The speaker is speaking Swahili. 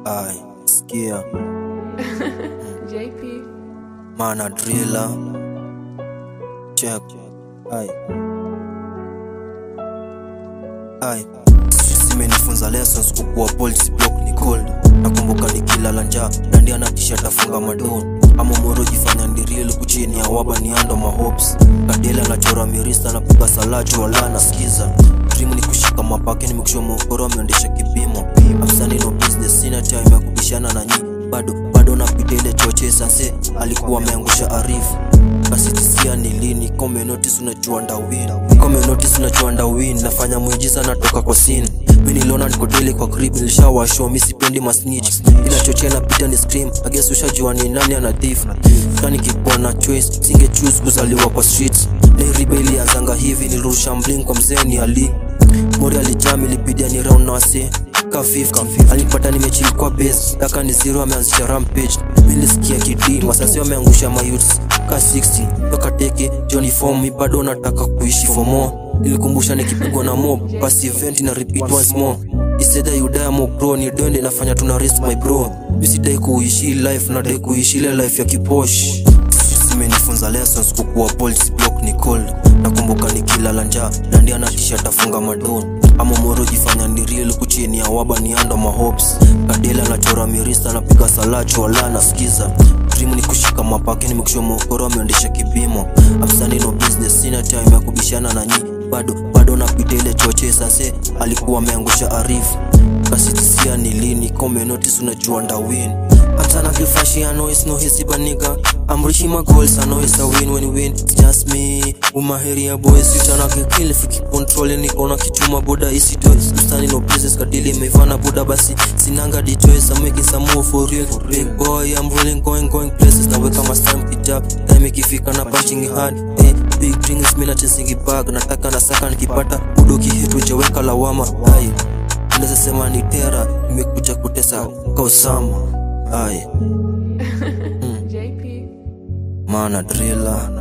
Ai, sikia JP. mana driller check ai ai zimenifunza lessons kukuwa bold block ni cold nakumbuka nikilala njaa dandi anatisha tafunga madon ama moro jifanya ndiriel kuchini ya waba ni ando mahopes kadela nachora mirista napiga salacho wala nasikiza dream ni kushika mapake nimekushua mokoro ameondesha kipimo afsani no business sina time ya kubishana na nyi bado bado napita ile choche sanse alikuwa ameangusha arifu kasitisia ni lini kome notice unajua ndawin kome notice unajua ndawin nafanya mwijiza natoka kwa sin mi niliona niko daily kwa crib nilishawashow mi sipendi masnitch inachochea napita ni scream I guess ushajua ni nani ana thief kani kikuwa na choice singe choose kuzaliwa kwa streets Leiribe ilianzanga hivi nilirusha mling kwa mzee ni ali mori alijam ilipidia ni round na wase ka 50 alipata nimechili kwa base daka ni zero ameanzisha rampage milisikia kidi masasi wameangusha mayuts ka 60 toka teke Johnny form mi bado nataka kuishi for more nilikumbusha nikipigwa na mob basi event na repeat once more Instead you die mo bro ni dende nafanya tuna risk my bro misidai kuishi life nadai kuishi ile life ya kiposh zimenifunza lessons kukuwa bold block ni cold nakumbuka nikilala njaa dandi anatisha tafunga madon ama moro jifanya ni real kuchini ya waba ni ando mahopes kadela nachora mirista napiga salacho wala nasikiza dream ni kushika mapake nimekushua mokoro ameondesha kipimo afsani no business sina time ya kubishana na nyi bado bado napita ile choche sase alikuwa ameangusha arifu kasitisia ni lini kome notice unajua ndawin hata nakifashia noise no hisi baniga I'm reaching my goals I know it's a win when you win It's just me umaheri ya boys Utana kikili fiki control niko na kichuma boda isi toys Ustani no business kadili imefana boda basi Sinanga di choice I'm making some move for real Big boy I'm rolling going going places Naweka my stamp it up Time ikifika na punching it hard hey, Big drinks mina chasing it back Nataka na saka nikipata Udoki hit ujaweka lawama Aye Unaweza sema ni tera Nimekuja kutesa Kausama Aye JP. Mana driller